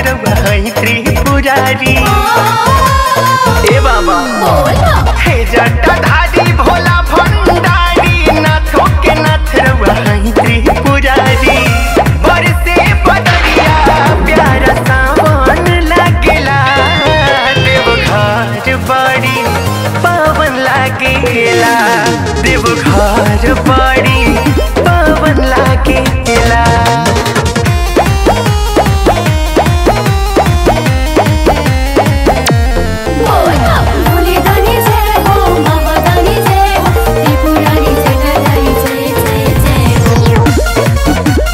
रउआ हई त्रिपुरारी ए बाबा हे जटाधारी भोला भंडारी नाथों के नाथ रउआ हई त्रिपुरारी बरसे बदरिया प्यारा सावन लागेला देवघर बड़ी पावन लागेला देवघर बड़ी पावन लागेला भोले दानी जय हो बाबा दानी जय हो त्रिपुरारी जगदाई जय जय जय हो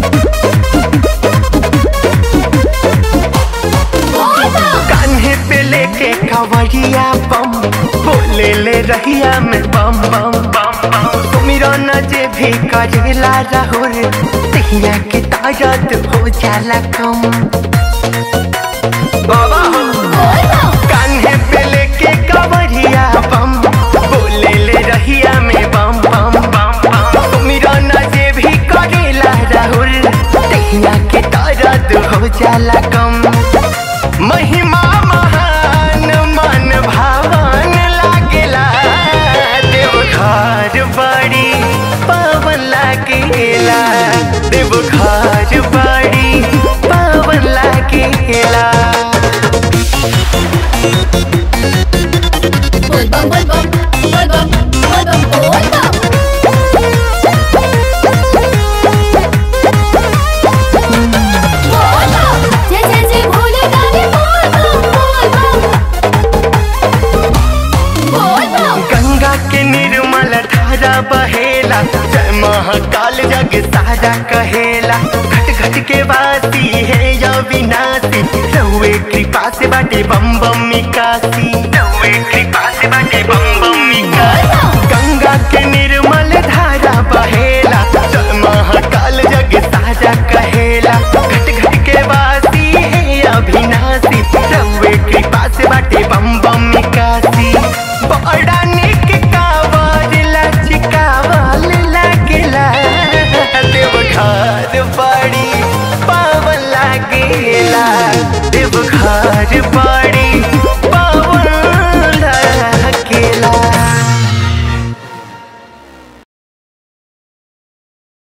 कान्हे पे लेके कवरिया बम बोले ले रहिया में बम बम बम बम तुमिरो न जे भी करेला राहुल तहिया के तारत हो जाला कम बाबा हो कान्हे पे लेके कवरिया बम बोले ले रहिया में बम बम बम बम तुमिरो न जे भी करेला राहुल तहिया के तारत हो जाला कम महिमा महान मन भावन लागेला देवघर बड़ी पावन लागेला देवघर बड़ी पावन लागेला बोल बम बोल बम बोल बम बोल बम बोल बम जय जय जय भोले दानी बोल बम बोल बम बोल बम गंगा के निर्मल धारा बहेला जय महाकाल जग सारा कहेला घट घट के वासी है या विनाशी रहुए कृपा से बाटे बम बम मिकासी